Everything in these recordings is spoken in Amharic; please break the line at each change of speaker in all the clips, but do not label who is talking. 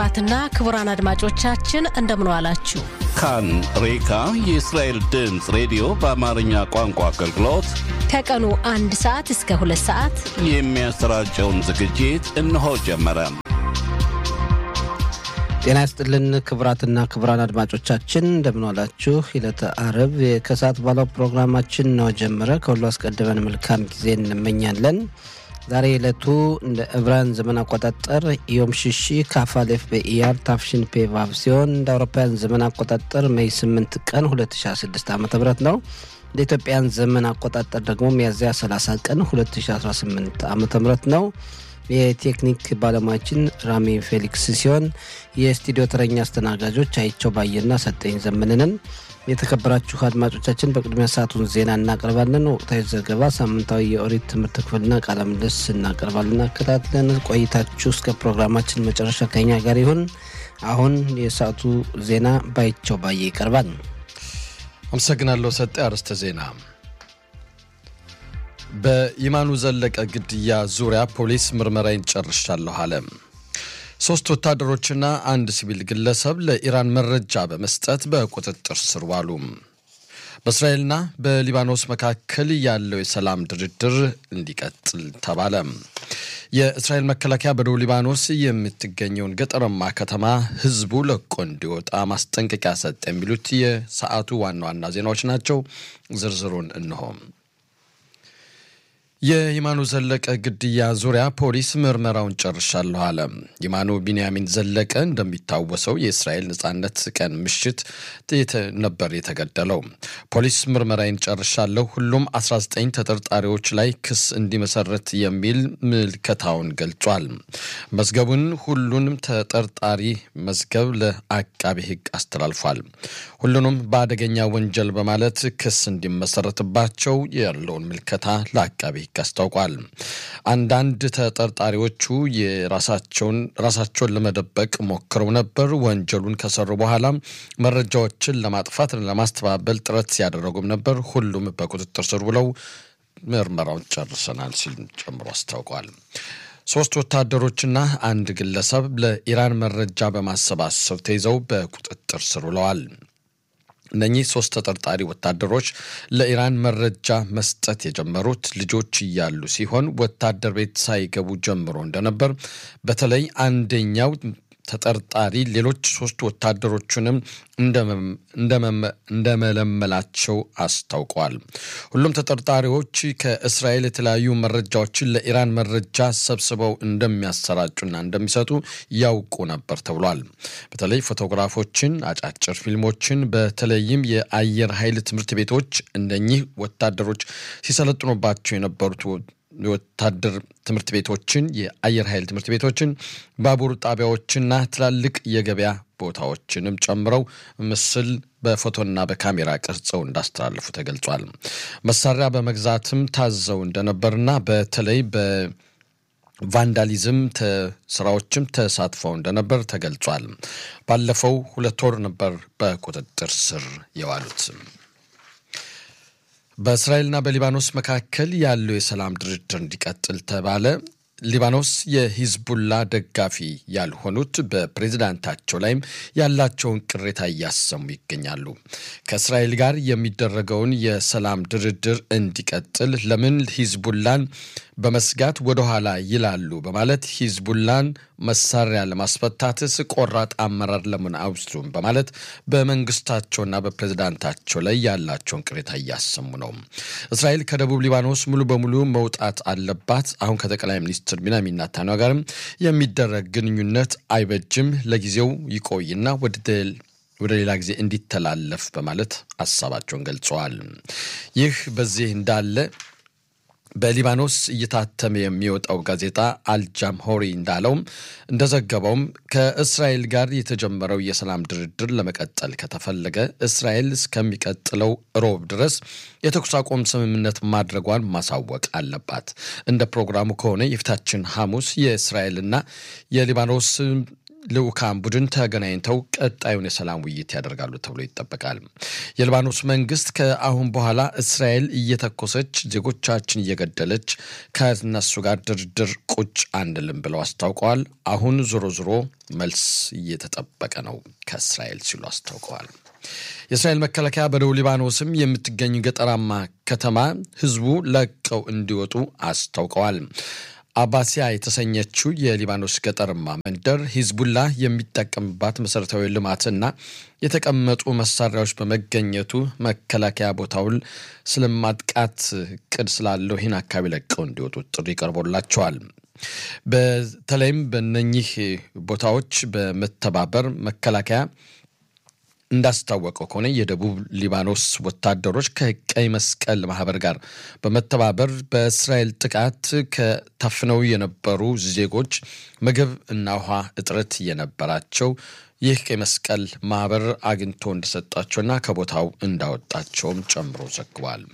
ክቡራትና ክቡራን አድማጮቻችን እንደምን ዋላችሁ።
ካን ሬካ የእስራኤል ድምፅ ሬዲዮ በአማርኛ ቋንቋ አገልግሎት
ከቀኑ አንድ ሰዓት እስከ ሁለት ሰዓት
የሚያሰራጨውን ዝግጅት እነሆ ጀመረ።
ጤና ይስጥልን ክቡራትና ክቡራን አድማጮቻችን እንደምን ዋላችሁ። ዕለተ አርብ ከሰዓት ባለው ፕሮግራማችን ነው ጀመረ። ከሁሉ አስቀድመን መልካም ጊዜ እንመኛለን። ዛሬ ዕለቱ እንደ ዕብራውያን ዘመን አቆጣጠር ዮም ሽሺ ካፋሌፍ በኢያር ታፍሽን ፔቫቭ ሲሆን እንደ አውሮፓውያን ዘመን አቆጣጠር ሜይ 8 ቀን 2016 ዓ ም ነው። እንደ ኢትዮጵያን ዘመን አቆጣጠር ደግሞ ሚያዝያ 30 ቀን 2018 ዓ ም ነው። የቴክኒክ ባለሙያችን ራሚ ፌሊክስ ሲሆን የስቱዲዮ ተረኛ አስተናጋጆች አይቸው ባየና ሰጠኝ ዘመንንን። የተከበራችሁ አድማጮቻችን በቅድሚያ ሰዓቱን ዜና እናቀርባለን። ወቅታዊ ዘገባ፣ ሳምንታዊ የኦሪት ትምህርት ክፍልና ቃለ ምልልስ እናቀርባለን። አከታትለን ቆይታችሁ እስከ ፕሮግራማችን መጨረሻ ከኛ ጋር ይሁን። አሁን የሰዓቱ ዜና ባይቸው ባየ ይቀርባል።
አመሰግናለሁ ሰጤ። አርዕስተ ዜና በይማኑ ዘለቀ ግድያ ዙሪያ ፖሊስ ምርመራዬን ጨርሻለሁ አለ። ሶስት ወታደሮችና አንድ ሲቪል ግለሰብ ለኢራን መረጃ በመስጠት በቁጥጥር ስር ዋሉ። በእስራኤልና በሊባኖስ መካከል ያለው የሰላም ድርድር እንዲቀጥል ተባለ። የእስራኤል መከላከያ በደቡብ ሊባኖስ የምትገኘውን ገጠራማ ከተማ ሕዝቡ ለቆ እንዲወጣ ማስጠንቀቂያ ሰጠ። የሚሉት የሰዓቱ ዋና ዋና ዜናዎች ናቸው። ዝርዝሩን እንሆ። የይማኑ ዘለቀ ግድያ ዙሪያ ፖሊስ ምርመራውን ጨርሻለሁ አለ። ይማኑ ቢንያሚን ዘለቀ እንደሚታወሰው የእስራኤል ነጻነት ቀን ምሽት ነበር የተገደለው። ፖሊስ ምርመራዬን ጨርሻለሁ፣ ሁሉም 19 ተጠርጣሪዎች ላይ ክስ እንዲመሰረት የሚል ምልከታውን ገልጿል። መዝገቡን ሁሉንም ተጠርጣሪ መዝገብ ለአቃቢ ሕግ አስተላልፏል። ሁሉንም በአደገኛ ወንጀል በማለት ክስ እንዲመሰረትባቸው ያለውን ምልከታ ለአቃቢ ሕግ አስታውቋል። አንዳንድ ተጠርጣሪዎቹ የራሳቸውን ራሳቸውን ለመደበቅ ሞክረው ነበር። ወንጀሉን ከሰሩ በኋላ መረጃዎችን ለማጥፋት ለማስተባበል ጥረት ሲያደረጉም ነበር። ሁሉም በቁጥጥር ስር ውለው ምርመራውን ጨርሰናል ሲል ጨምሮ አስታውቋል። ሶስት ወታደሮችና አንድ ግለሰብ ለኢራን መረጃ በማሰባሰብ ተይዘው በቁጥጥር ስር ውለዋል። እነኚህ ሶስት ተጠርጣሪ ወታደሮች ለኢራን መረጃ መስጠት የጀመሩት ልጆች እያሉ ሲሆን ወታደር ቤት ሳይገቡ ጀምሮ እንደነበር በተለይ አንደኛው ተጠርጣሪ ሌሎች ሶስት ወታደሮቹንም እንደመለመላቸው አስታውቀዋል። ሁሉም ተጠርጣሪዎች ከእስራኤል የተለያዩ መረጃዎችን ለኢራን መረጃ ሰብስበው እንደሚያሰራጩና እንደሚሰጡ ያውቁ ነበር ተብሏል። በተለይ ፎቶግራፎችን፣ አጫጭር ፊልሞችን በተለይም የአየር ኃይል ትምህርት ቤቶች እነኚህ ወታደሮች ሲሰለጥኑባቸው የነበሩት የወታደር ትምህርት ቤቶችን፣ የአየር ኃይል ትምህርት ቤቶችን፣ ባቡር ጣቢያዎችና ትላልቅ የገበያ ቦታዎችንም ጨምረው ምስል በፎቶና በካሜራ ቀርጸው እንዳስተላለፉ ተገልጿል። መሳሪያ በመግዛትም ታዘው እንደነበርና በተለይ በቫንዳሊዝም ስራዎችም ተሳትፈው እንደነበር ተገልጿል። ባለፈው ሁለት ወር ነበር በቁጥጥር ስር የዋሉት። በእስራኤልና በሊባኖስ መካከል ያለው የሰላም ድርድር እንዲቀጥል ተባለ። ሊባኖስ የሂዝቡላ ደጋፊ ያልሆኑት በፕሬዝዳንታቸው ላይም ያላቸውን ቅሬታ እያሰሙ ይገኛሉ። ከእስራኤል ጋር የሚደረገውን የሰላም ድርድር እንዲቀጥል ለምን ሂዝቡላን በመስጋት ወደኋላ ይላሉ በማለት ሂዝቡላን መሳሪያ ለማስፈታትስ ቆራጥ አመራር ለምን አይወስዱም በማለት በመንግስታቸውና በፕሬዝዳንታቸው ላይ ያላቸውን ቅሬታ እያሰሙ ነው። እስራኤል ከደቡብ ሊባኖስ ሙሉ በሙሉ መውጣት አለባት። አሁን ከጠቅላይ ሚኒስትር ቢንያሚን ኔታንያሁ ጋርም የሚደረግ ግንኙነት አይበጅም፣ ለጊዜው ይቆይና ወደ ወደ ሌላ ጊዜ እንዲተላለፍ በማለት ሀሳባቸውን ገልጸዋል። ይህ በዚህ እንዳለ በሊባኖስ እየታተመ የሚወጣው ጋዜጣ አልጃምሆሪ እንዳለውም እንደዘገበውም ከእስራኤል ጋር የተጀመረው የሰላም ድርድር ለመቀጠል ከተፈለገ እስራኤል እስከሚቀጥለው ሮብ ድረስ የተኩስ አቁም ስምምነት ማድረጓን ማሳወቅ አለባት። እንደ ፕሮግራሙ ከሆነ የፊታችን ሐሙስ የእስራኤልና የሊባኖስ ልዑካን ቡድን ተገናኝተው ቀጣዩን የሰላም ውይይት ያደርጋሉ ተብሎ ይጠበቃል። የሊባኖስ መንግስት ከአሁን በኋላ እስራኤል እየተኮሰች ዜጎቻችን እየገደለች ከነሱ ጋር ድርድር ቁጭ አንልም ብለው አስታውቀዋል። አሁን ዞሮ ዞሮ መልስ እየተጠበቀ ነው ከእስራኤል ሲሉ አስታውቀዋል። የእስራኤል መከላከያ በደቡብ ሊባኖስም የምትገኝ ገጠራማ ከተማ ህዝቡ ለቀው እንዲወጡ አስታውቀዋል። አባሲያ የተሰኘችው የሊባኖስ ገጠርማ መንደር ሂዝቡላ የሚጠቀምባት መሠረታዊ ልማትና የተቀመጡ መሳሪያዎች በመገኘቱ መከላከያ ቦታውን ስለማጥቃት ቅድ ስላለው ይህን አካባቢ ለቀው እንዲወጡ ጥሪ ቀርቦላቸዋል። በተለይም በነኚህ ቦታዎች በመተባበር መከላከያ እንዳስታወቀው ከሆነ የደቡብ ሊባኖስ ወታደሮች ከቀይ መስቀል ማህበር ጋር በመተባበር በእስራኤል ጥቃት ከታፍነው የነበሩ ዜጎች ምግብ እና ውሃ እጥረት የነበራቸው ይህ ቀይ መስቀል ማህበር አግኝቶ እንደሰጣቸውና ከቦታው እንዳወጣቸውም ጨምሮ ዘግቧል።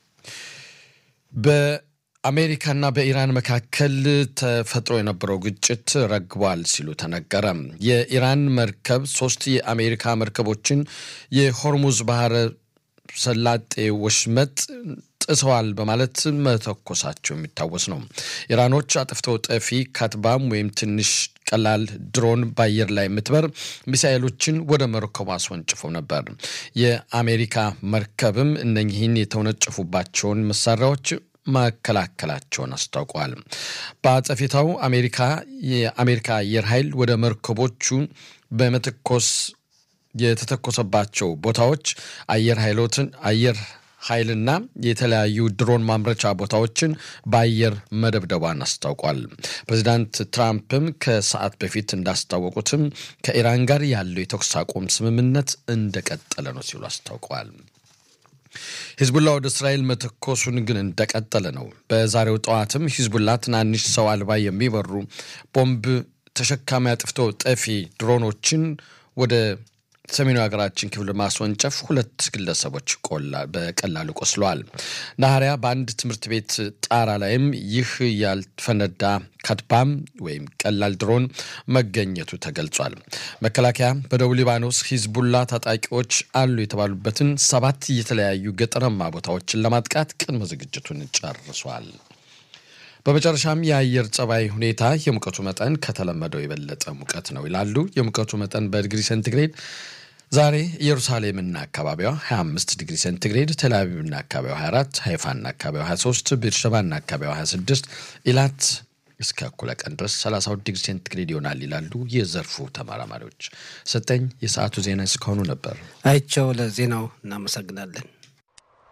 በአሜሪካና በኢራን መካከል ተፈጥሮ የነበረው ግጭት ረግቧል ሲሉ ተነገረ። የኢራን መርከብ ሶስት የአሜሪካ መርከቦችን የሆርሙዝ ባህረ ሰላጤ ወሽመጥ ጥሰዋል በማለት መተኮሳቸው የሚታወስ ነው። ኢራኖች አጥፍተው ጠፊ ካትባም ወይም ትንሽ ቀላል ድሮን በአየር ላይ የምትበር ሚሳኤሎችን ወደ መርከቡ አስወንጭፈው ነበር። የአሜሪካ መርከብም እነኚህን የተወነጨፉባቸውን መሳሪያዎች መከላከላቸውን አስታውቀዋል። በአጸፌታው አሜሪካ የአሜሪካ አየር ኃይል ወደ መርከቦቹ በመተኮስ የተተኮሰባቸው ቦታዎች አየር ኃይሎትን አየር ኃይልና የተለያዩ ድሮን ማምረቻ ቦታዎችን በአየር መደብደቧን አስታውቋል። ፕሬዚዳንት ትራምፕም ከሰዓት በፊት እንዳስታወቁትም ከኢራን ጋር ያለው የተኩስ አቁም ስምምነት እንደቀጠለ ነው ሲሉ አስታውቀዋል። ሂዝቡላ ወደ እስራኤል መተኮሱን ግን እንደቀጠለ ነው። በዛሬው ጠዋትም ሂዝቡላ ትናንሽ ሰው አልባ የሚበሩ ቦምብ ተሸካሚ አጥፍቶ ጠፊ ድሮኖችን ወደ ሰሜኑ ሀገራችን ክፍል ማስወንጨፍ ሁለት ግለሰቦች በቀላሉ ቆስለዋል። ናኸሪያ በአንድ ትምህርት ቤት ጣራ ላይም ይህ ያልፈነዳ ካትባም ወይም ቀላል ድሮን መገኘቱ ተገልጿል። መከላከያ በደቡብ ሊባኖስ ሂዝቡላ ታጣቂዎች አሉ የተባሉበትን ሰባት የተለያዩ ገጠራማ ቦታዎችን ለማጥቃት ቅድመ ዝግጅቱን ጨርሷል። በመጨረሻም የአየር ጸባይ ሁኔታ የሙቀቱ መጠን ከተለመደው የበለጠ ሙቀት ነው ይላሉ። የሙቀቱ መጠን በዲግሪ ሴንቲግሬድ ዛሬ ኢየሩሳሌምና አካባቢዋ 25 ዲግሪ ሴንቲግሬድ፣ ቴልአቪቭና አካባቢዋ 24፣ ሃይፋና አካባቢዋ 23፣ ቤርሸባና አካባቢዋ 26፣ ኢላት እስከ እኩለ ቀን ድረስ 32 ዲግሪ ሴንቲግሬድ ይሆናል ይላሉ የዘርፉ ተመራማሪዎች። ሰጠኝ የሰዓቱ ዜና እስካሁኑ ነበር።
አይቸው ለዜናው እናመሰግናለን።